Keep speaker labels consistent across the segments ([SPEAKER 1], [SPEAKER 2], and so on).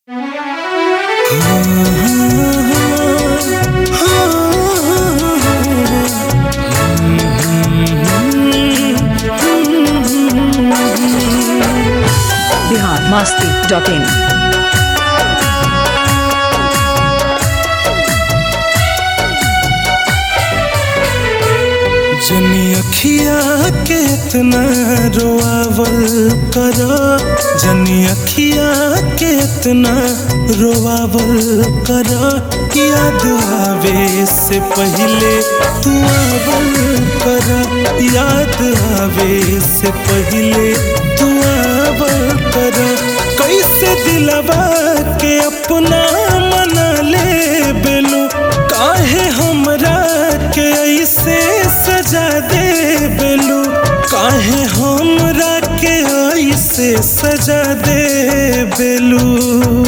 [SPEAKER 1] Bihar Masti dot in
[SPEAKER 2] जनी अखिया के इतना रोआवल कर जनी अखिया के इतना रोआवल कर याद आवे से पहले तू आवल कर याद आवे से पहले तू आवल कर कैसे दिलवा के अपना मना ले बेलू काहे हमरा के ऐसे सजा दे बेलू काहे हमरा के ऐसे सजा दे बेलू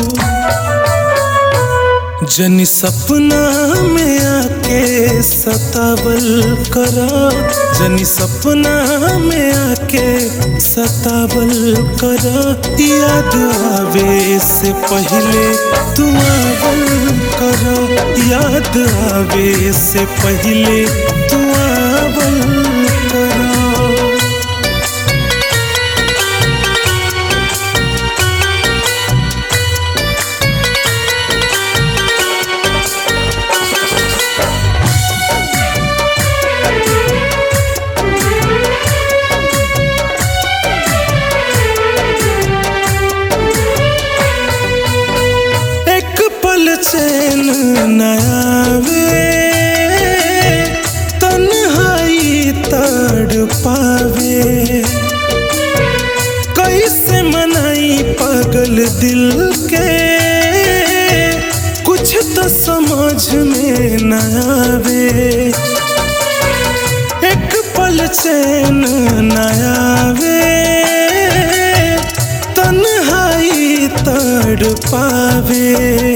[SPEAKER 2] जनी सपना में आके सतावल करा जनी सपना में आके सतावल करा याद आवे से पहले तू आवल करा याद आवे से पहले तू आवल करा एक पल चैन नयावे तन्हाई तड़ पावे कैसे मनाई पागल दिल के कुछ तो समझ में न आवे एक पल चैन नयावे तन्हाई तड़ पावे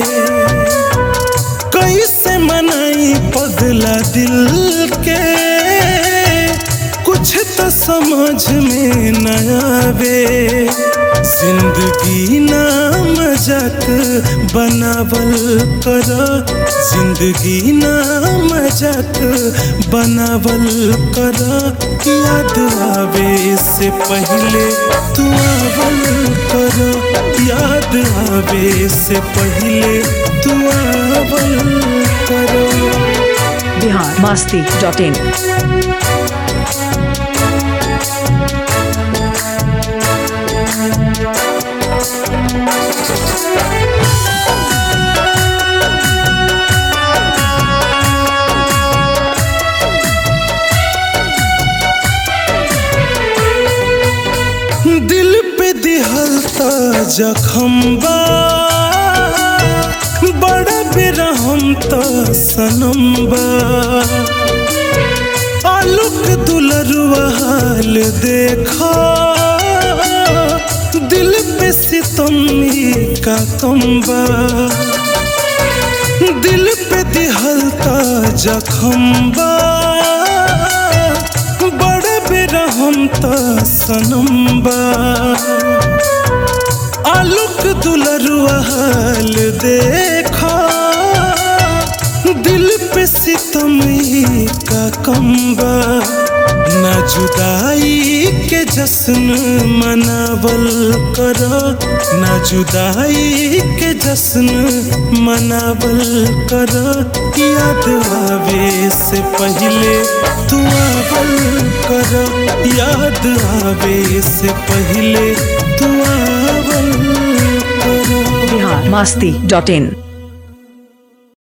[SPEAKER 2] कैसे मनाई पगला दिल के कुछ तो समझ में न आवे जिंदगी ना मजाक बनावल कर जिंदगी ना मजाक बनावल कर याद आवे से पहले तू आवल कर याद आवे से पहले तू आवल कर
[SPEAKER 1] बिहार मस्ती डॉट इन
[SPEAKER 2] दिल पे दिहल त जखम बा बड़ा बेरहम त सनम बा आलूक दुलरुआ हाल देखा दिल पे सितम ही का कम बा दिल पे दिहल त जखम बा बड़ा बेरहम त सनम बा आलूक दुलरुआ हाल देखा दिल पे सितम ही का कम्बा ना जुदाई के जश्न मनावल कर ना जुदाई के जश्न मनावल कर याद आवे से पहले तू आवल कर याद आवे से पहले तू आवल कर
[SPEAKER 1] बिहार मस्ती डॉट इन